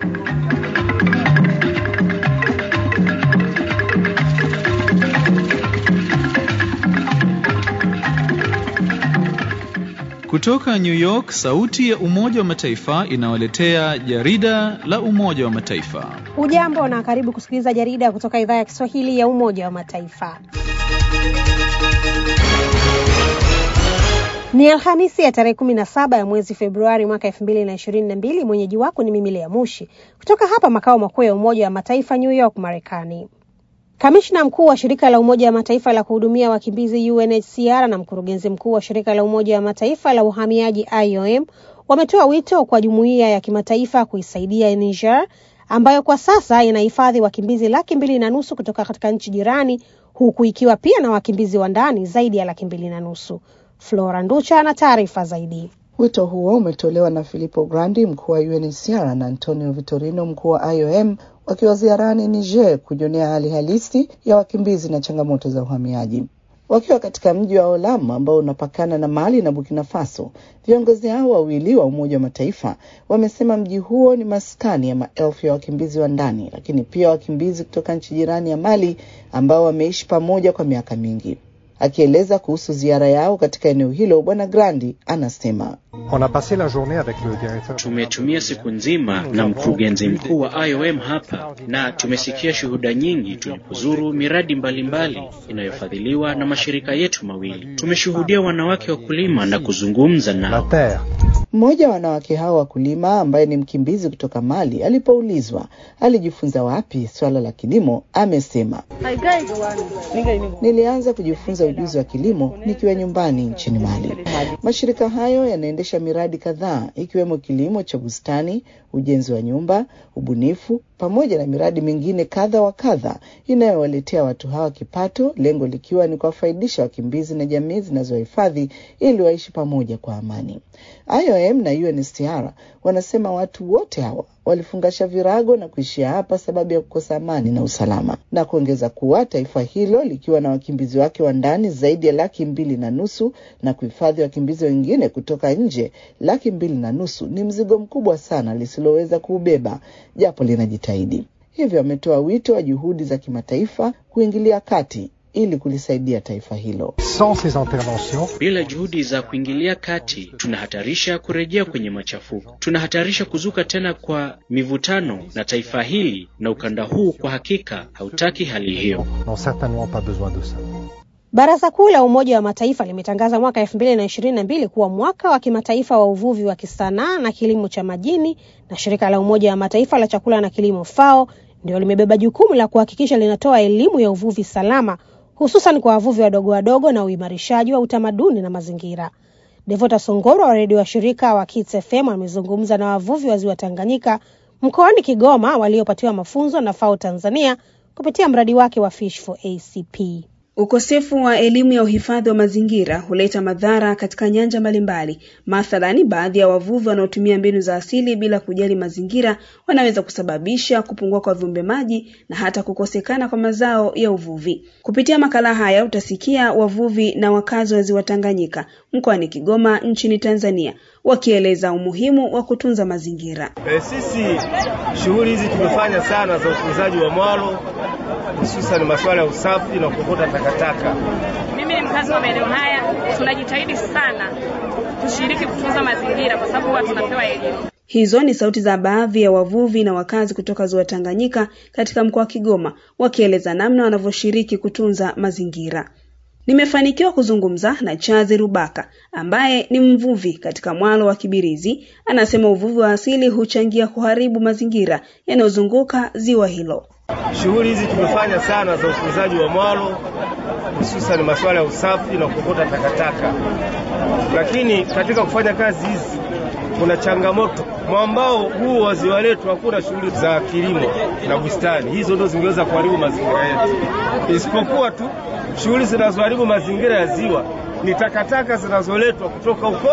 Kutoka New York, sauti ya Umoja wa Mataifa inawaletea jarida la Umoja wa Mataifa. Hujambo na karibu kusikiliza jarida kutoka idhaa ya Kiswahili ya Umoja wa Mataifa. Ni Alhamisi ya tarehe kumi na saba ya mwezi Februari mwaka elfu mbili na ishirini na mbili. Mwenyeji wako ni mimi Lea Mushi kutoka hapa makao makuu ya Umoja wa Mataifa New York, Marekani. Kamishna mkuu wa shirika la Umoja wa Mataifa la kuhudumia wakimbizi UNHCR na mkurugenzi mkuu wa shirika la Umoja wa Mataifa la uhamiaji IOM wametoa wito kwa jumuiya ya kimataifa kuisaidia Niger ambayo kwa sasa inahifadhi wakimbizi laki mbili na nusu kutoka katika nchi jirani huku ikiwa pia na wakimbizi wa ndani zaidi ya laki mbili na nusu. Flora Nducha ana taarifa zaidi. Wito huo umetolewa na Filippo Grandi, mkuu wa UNHCR na Antonio Vitorino, mkuu wa IOM wakiwa ziarani Niger kujionea hali halisi ya wakimbizi na changamoto za uhamiaji. Wakiwa katika mji wa Olam ambao unapakana na Mali na Burkina Faso, viongozi hao wawili wa Umoja wa Mataifa wamesema mji huo ni maskani ya maelfu ya wakimbizi wa ndani, lakini pia wakimbizi kutoka nchi jirani ya Mali ambao wameishi pamoja kwa miaka mingi. Akieleza kuhusu ziara yao katika eneo hilo, Bwana Grandi anasema Tumetumia siku nzima na mkurugenzi mkuu wa IOM hapa na tumesikia shuhuda nyingi tulipozuru miradi mbalimbali mbali inayofadhiliwa na mashirika yetu mawili. Tumeshuhudia wanawake wakulima na kuzungumza nao. Mmoja wa wanawake hao wakulima ambaye ni mkimbizi kutoka Mali alipoulizwa alijifunza wapi swala la kilimo, amesema nilianza kujifunza ujuzi wa kilimo nikiwa nyumbani nchini Mali. Mashirika hayo yanaendesha miradi kadhaa ikiwemo kilimo cha bustani, ujenzi wa nyumba, ubunifu pamoja na miradi mingine kadha wa kadha inayowaletea watu hawa kipato, lengo likiwa ni kuwafaidisha wakimbizi na jamii zinazohifadhi ili waishi pamoja kwa amani. IOM na UNHCR wanasema watu wote hawa walifungasha virago na kuishia hapa sababu ya kukosa amani na usalama, na kuongeza kuwa taifa hilo likiwa na wakimbizi wake wa ndani zaidi ya laki mbili na nusu na kuhifadhi wakimbizi wengine kutoka nje laki mbili na nusu ni mzigo mkubwa sana lisiloweza kuubeba, japo linajitahidi. Hivyo ametoa wito wa juhudi za kimataifa kuingilia kati ili kulisaidia taifa hilo. Bila juhudi za kuingilia kati, tunahatarisha kurejea kwenye machafuko, tunahatarisha kuzuka tena kwa mivutano, na taifa hili na ukanda huu kwa hakika hautaki hali hiyo. Baraza Kuu la Umoja wa Mataifa limetangaza mwaka elfu mbili na ishirini na mbili kuwa mwaka wa kimataifa wa uvuvi wa kisanaa na kilimo cha majini, na shirika la Umoja wa Mataifa la chakula na kilimo FAO ndio limebeba jukumu la kuhakikisha linatoa elimu ya uvuvi salama hususan kwa wavuvi wadogo wadogo na uimarishaji wa utamaduni na mazingira. Devota Songoro wa redio wa shirika wa Kits FM amezungumza na wavuvi wa ziwa Tanganyika mkoani Kigoma waliopatiwa mafunzo na FAO Tanzania kupitia mradi wake wa Fish for ACP. Ukosefu wa elimu ya uhifadhi wa mazingira huleta madhara katika nyanja mbalimbali. Mathalani, baadhi ya wavuvi wanaotumia mbinu za asili bila kujali mazingira wanaweza kusababisha kupungua kwa viumbe maji na hata kukosekana kwa mazao ya uvuvi. Kupitia makala haya utasikia wavuvi na wakazi wa ziwa Tanganyika mkoani Kigoma nchini Tanzania wakieleza umuhimu wa kutunza mazingira. E, sisi shughuli hizi tumefanya sana za utunzaji wa mwalo hususan masuala ya usafi na kuokota takataka. Mimi ni mkazi wa maeneo haya, tunajitahidi sana tushiriki kutunza mazingira kwa sababu huwa tunapewa elimu. Hizo ni sauti za baadhi ya wavuvi na wakazi kutoka ziwa Tanganyika katika mkoa wa Kigoma wakieleza namna wanavyoshiriki kutunza mazingira. Nimefanikiwa kuzungumza na Chazi Rubaka ambaye ni mvuvi katika mwalo wa Kibirizi. Anasema uvuvi wa asili huchangia kuharibu mazingira yanayozunguka ziwa hilo. Shughuli hizi tumefanya sana za utunzaji wa mwalo, hususan masuala ya usafi na kuokota takataka, lakini katika kufanya kazi hizi kuna changamoto. Mwambao huu wa ziwa letu hakuna shughuli za kilimo na bustani, hizo ndio zingeweza kuharibu mazingira yetu, isipokuwa tu shughuli zinazoharibu mazingira ya ziwa ni takataka zinazoletwa kutoka huko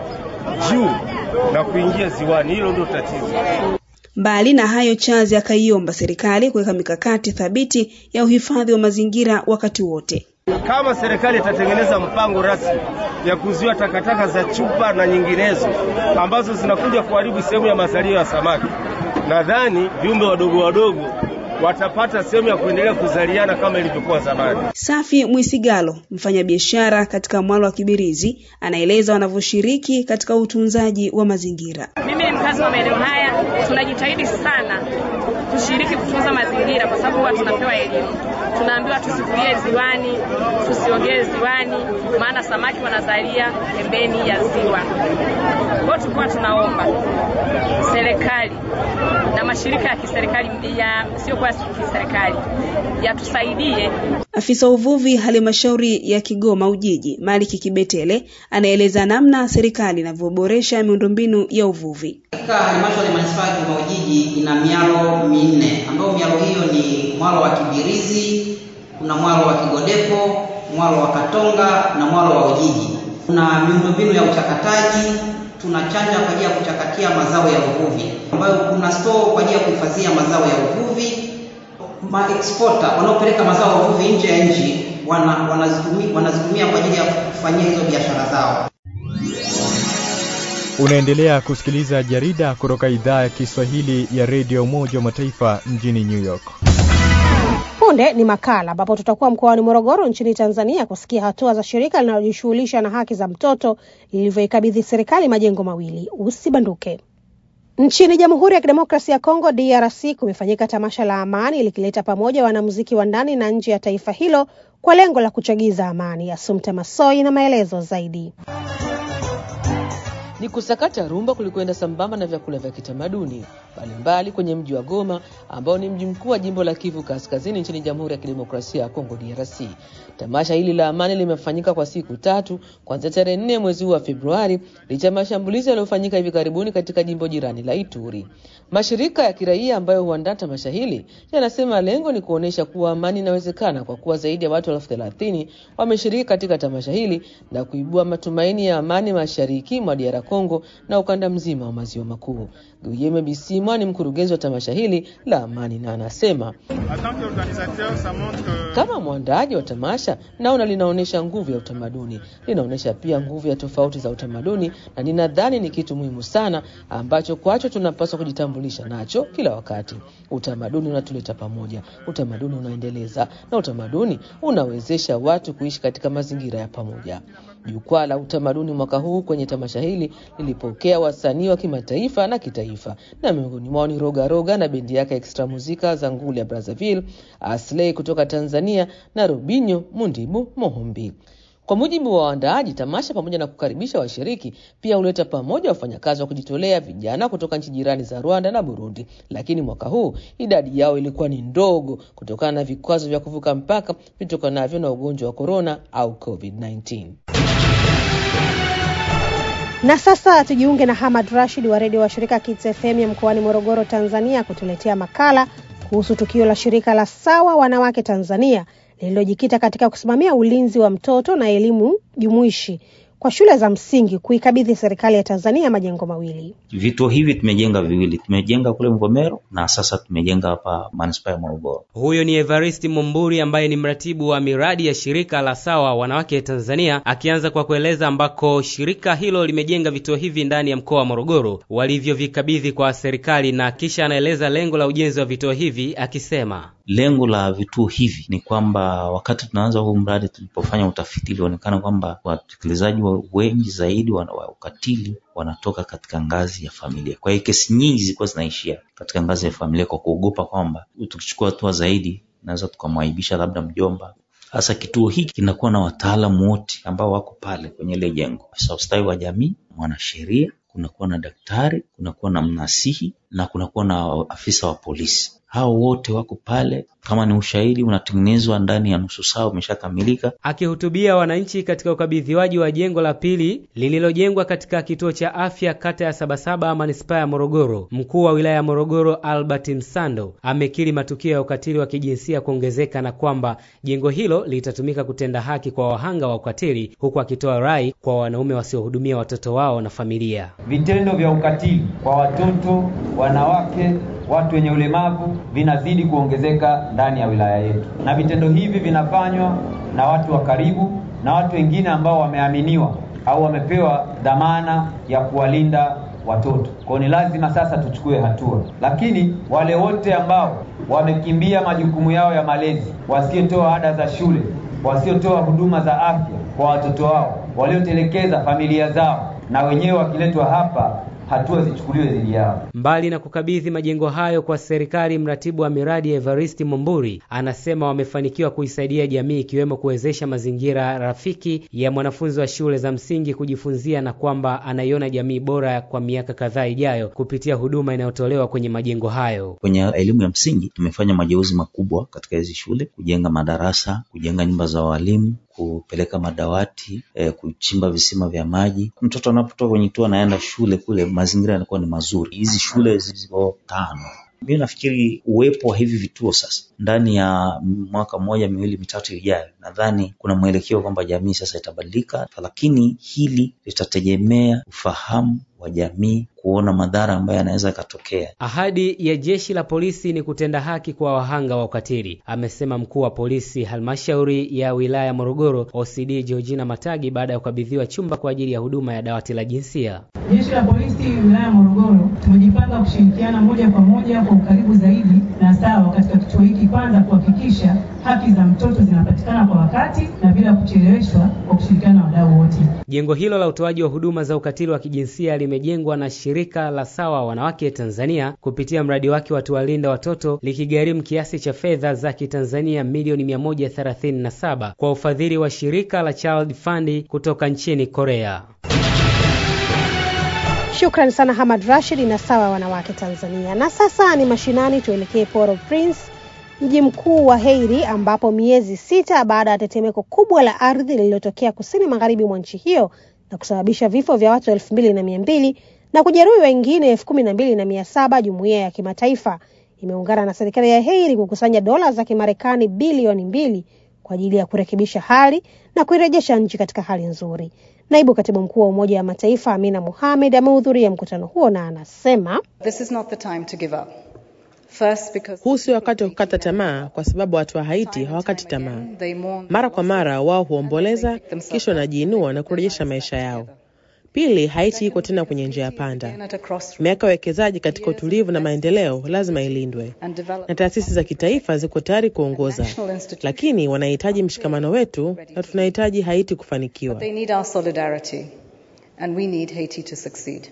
juu na kuingia ziwani. Hilo ndio tatizo. Mbali na hayo, Chazi akaiomba serikali kuweka mikakati thabiti ya uhifadhi wa mazingira wakati wote. Kama serikali itatengeneza mpango rasmi ya kuzuia takataka za chupa na nyinginezo ambazo zinakuja kuharibu sehemu ya mazalio ya samaki, nadhani viumbe wadogo wadogo watapata sehemu ya kuendelea kuzaliana kama ilivyokuwa zamani. Safi Mwisigalo, mfanyabiashara katika mwalo wa Kibirizi, anaeleza wanavyoshiriki katika utunzaji wa mazingira. Mimi ni mkazi wa maeneo haya, tunajitahidi sana tushiriki kutunza mazingira, kwa sababu huwa tunapewa elimu, tunaambiwa tusifugie ziwani, tusiogee ziwani, maana samaki wanazalia pembeni ya ziwa. Kwa tulikuwa tunaomba serikali na mashirika ya kiserikali ya sio kwa kiserikali yatusaidie. Afisa uvuvi halmashauri ya Kigoma Ujiji, Maliki Kibetele, anaeleza namna serikali inavyoboresha miundombinu ya uvuvi. Katika halmashauri ya manispaa ya Kigoma Ujiji ina mialo minne ambayo mialo hiyo ni mwalo wa Kibirizi, kuna mwalo wa Kigodepo, mwalo wa Katonga na mwalo wa Ujiji. Kuna miundombinu ya uchakataji, tuna chanja kwa ajili ya kuchakatia mazao ya uvuvi, ambayo kuna store kwa ajili ya kuhifadhia mazao ya uvuvi. Maexporter wanaopeleka mazao ya uvuvi nje ya nchi wana, wanazitumia, wanazitumia kwa ajili ya kufanyia hizo biashara zao. Unaendelea kusikiliza jarida kutoka idhaa ya Kiswahili ya redio Umoja wa Mataifa mjini New York. Punde ni makala ambapo tutakuwa mkoani Morogoro nchini Tanzania kusikia hatua za shirika linalojishughulisha na haki za mtoto lilivyoikabidhi serikali majengo mawili. Usibanduke. Nchini Jamhuri ya Kidemokrasia ya Kongo DRC kumefanyika tamasha la amani likileta pamoja wanamuziki wa ndani na nje ya taifa hilo kwa lengo la kuchagiza amani. Asumta Masoi na maelezo zaidi. Ni kusakata rumba kulikwenda sambamba na vyakula vya kitamaduni mbalimbali kwenye mji wa Goma ambao ni mji mkuu wa jimbo la Kivu Kaskazini nchini Jamhuri ya Kidemokrasia ya Kongo DRC. Tamasha hili la amani limefanyika kwa siku tatu kuanzia tarehe nne mwezi huu wa Februari licha ya mashambulizi yaliyofanyika hivi karibuni katika jimbo jirani la Ituri. Mashirika ya kiraia ambayo huandaa tamasha hili yanasema lengo ni kuonyesha kuwa amani inawezekana kwa kuwa zaidi ya watu elfu thelathini wameshiriki katika tamasha hili na kuibua matumaini ya amani mashariki mwa DR Kongo na ukanda mzima wa maziwa makuu. Guyeme Bisimwa ni mkurugenzi wa tamasha hili la amani na anasema kama mwandaaji wa tamasha, naona linaonyesha nguvu ya utamaduni, linaonyesha pia nguvu ya tofauti za utamaduni, na ninadhani ni kitu muhimu sana ambacho kwacho tunapaswa kujitambulisha nacho kila wakati. Utamaduni unatuleta pamoja, utamaduni unaendeleza, na utamaduni unawezesha watu kuishi katika mazingira ya pamoja. Jukwaa la utamaduni mwaka huu kwenye tamasha hili lilipokea wasanii wa kimataifa na kitaifa, na miongoni mwao ni Roga Roga na bendi yake Extra Muzika za nguli ya Brazzaville, Asley kutoka Tanzania na Robinho Mundibu Mohombi. Kwa mujibu wa waandaaji, tamasha pamoja na kukaribisha washiriki pia huleta pamoja wafanyakazi wa kujitolea vijana kutoka nchi jirani za Rwanda na Burundi, lakini mwaka huu idadi yao ilikuwa ni ndogo kutokana na vikwazo vya kuvuka mpaka vitokanavyo na ugonjwa wa korona au COVID-19. Na sasa tujiunge na Hamad Rashid wa redio wa shirika Kids FM ya mkoani Morogoro, Tanzania, kutuletea makala kuhusu tukio la shirika la Sawa Wanawake Tanzania lililojikita katika kusimamia ulinzi wa mtoto na elimu jumuishi kwa shule za msingi kuikabidhi serikali ya Tanzania majengo mawili. Vituo hivi tumejenga viwili, tumejenga kule Mvomero na sasa tumejenga hapa manispaa ya Morogoro. Huyo ni Evaristi Mumburi ambaye ni mratibu wa miradi ya shirika la Sawa Wanawake Tanzania, akianza kwa kueleza ambako shirika hilo limejenga vituo hivi ndani ya mkoa wa Morogoro walivyovikabidhi kwa serikali, na kisha anaeleza lengo la ujenzi wa vituo hivi akisema Lengo la vituo hivi ni kwamba wakati tunaanza huu mradi, tulipofanya utafiti, ilionekana kwamba watekelezaji wengi zaidi wa ukatili wanatoka katika ngazi ya familia. Kwa hiyo kesi nyingi zilikuwa zinaishia katika ngazi ya familia, kwa kuogopa kwamba tukichukua hatua zaidi naweza tukamwaibisha labda mjomba. Sasa kituo hiki kinakuwa na wataalamu wote ambao wako pale kwenye ile jengo, afisa ustawi wa jamii, mwanasheria, kunakuwa na daktari, kunakuwa na mnasihi na kunakuwa na afisa wa polisi hao wote wako pale. Kama ni ushahidi unatengenezwa ndani ya nusu saa umeshakamilika. Akihutubia wananchi katika ukabidhiwaji wa jengo la pili lililojengwa katika kituo cha afya kata ya Sabasaba manispaa ya Morogoro, mkuu wa wilaya ya Morogoro Albert Msando amekiri matukio ya ukatili wa kijinsia kuongezeka na kwamba jengo hilo litatumika kutenda haki kwa wahanga wa ukatili, huku akitoa rai kwa wanaume wasiohudumia watoto wao na familia. Vitendo vya ukatili kwa watoto, wanawake watu wenye ulemavu vinazidi kuongezeka ndani ya wilaya yetu, na vitendo hivi vinafanywa na watu wa karibu na watu wengine ambao wameaminiwa au wamepewa dhamana ya kuwalinda watoto. Kwa ni lazima sasa tuchukue hatua, lakini wale wote ambao wamekimbia majukumu yao ya malezi, wasiotoa ada za shule, wasiotoa huduma za afya kwa watoto wao, waliotelekeza familia zao, na wenyewe wakiletwa hapa hatua zichukuliwe dhidi yao. Mbali na kukabidhi majengo hayo kwa serikali, mratibu wa miradi Evaristi Mumburi anasema wamefanikiwa kuisaidia jamii ikiwemo kuwezesha mazingira rafiki ya mwanafunzi wa shule za msingi kujifunzia na kwamba anaiona jamii bora kwa miaka kadhaa ijayo kupitia huduma inayotolewa kwenye majengo hayo. Kwenye elimu ya msingi tumefanya mageuzi makubwa katika hizi shule, kujenga madarasa, kujenga nyumba za walimu kupeleka madawati eh, kuchimba visima vya maji. Mtoto anapotoka kwenye kituo anaenda shule kule, mazingira yanakuwa ni mazuri. Hizi shule ziko tano. Mimi nafikiri uwepo wa hivi vituo sasa ndani ya mwaka mmoja miwili mitatu ijayo, nadhani kuna mwelekeo kwamba jamii sasa itabadilika, lakini hili litategemea ufahamu wa jamii kuona madhara ambayo yanaweza yakatokea. Ahadi ya jeshi la polisi ni kutenda haki kwa wahanga wa ukatili, amesema mkuu wa polisi halmashauri ya wilaya ya Morogoro OCD Georgina Matagi baada ya kukabidhiwa chumba kwa ajili ya huduma ya dawati la jinsia. Jeshi la polisi wilaya ya Morogoro tumejipanga kushirikiana moja kwa moja kwa ukaribu zaidi na sawa katika kituo hiki, kwanza kuhakikisha haki za mtoto zinapatikana kwa wakati na bila kucheleweshwa, kwa kushirikiana na wadau wote. Jengo hilo la utoaji wa huduma za ukatili wa kijinsia limejengwa na shirika la Sawa Wanawake Tanzania kupitia mradi wake wa Tuwalinda Watoto likigharimu kiasi cha fedha za Kitanzania milioni 137 kwa ufadhili wa shirika la Child Fund kutoka nchini Korea. Shukran sana Hamad Rashid na Sawa Wanawake Tanzania. Na sasa ni mashinani, tuelekee Port-au-Prince, mji mkuu wa Haiti, ambapo miezi sita baada ya tetemeko kubwa la ardhi lililotokea kusini magharibi mwa nchi hiyo na kusababisha vifo vya watu elfu mbili na mia mbili na kujeruhi wengine elfu kumi na mbili na mia saba jumuiya ya kimataifa imeungana na serikali ya Haiti kukusanya dola za Kimarekani bilioni mbili kwa ajili ya kurekebisha hali na kuirejesha nchi katika hali nzuri. Naibu katibu mkuu wa Umoja wa Mataifa Amina Mohamed amehudhuria mkutano huo na anasema This is not the time to give up. First, because huu sio wakati wa kukata tamaa, kwa sababu watu wa Haiti hawakati tamaa. Mara kwa mara wao huomboleza, kisha wanajiinua na kurejesha maisha yao. Pili, Haiti iko tena kwenye njia ya panda. Miaka ya uwekezaji katika utulivu na maendeleo lazima ilindwe, na taasisi za kitaifa ziko tayari kuongoza, lakini wanahitaji mshikamano wetu na tunahitaji Haiti kufanikiwa. they need our solidarity and we need Haiti to succeed.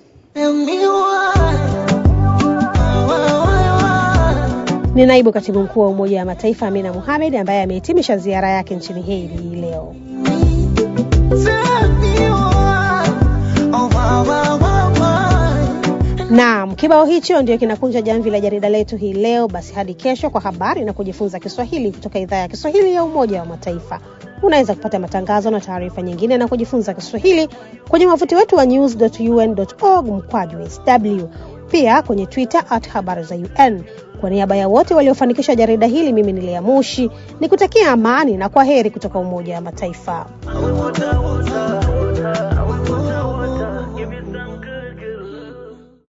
ni naibu katibu mkuu wa Umoja wa Mataifa Amina Mohamed ambaye amehitimisha ziara yake nchini Haiti hii leo. Naam, kibao hicho ndio kinakunja jamvi la jarida letu hii leo. Basi hadi kesho kwa habari na kujifunza Kiswahili kutoka idhaa ya Kiswahili ya Umoja wa Mataifa. Unaweza kupata matangazo na taarifa nyingine na kujifunza Kiswahili kwenye wavuti wetu wa news.un.org mkwaju sw, pia kwenye Twitter at habari za UN. Kwa niaba ya wote waliofanikisha jarida hili, mimi ni Lea Mushi nikutakia amani na kwa heri kutoka Umoja wa Mataifa.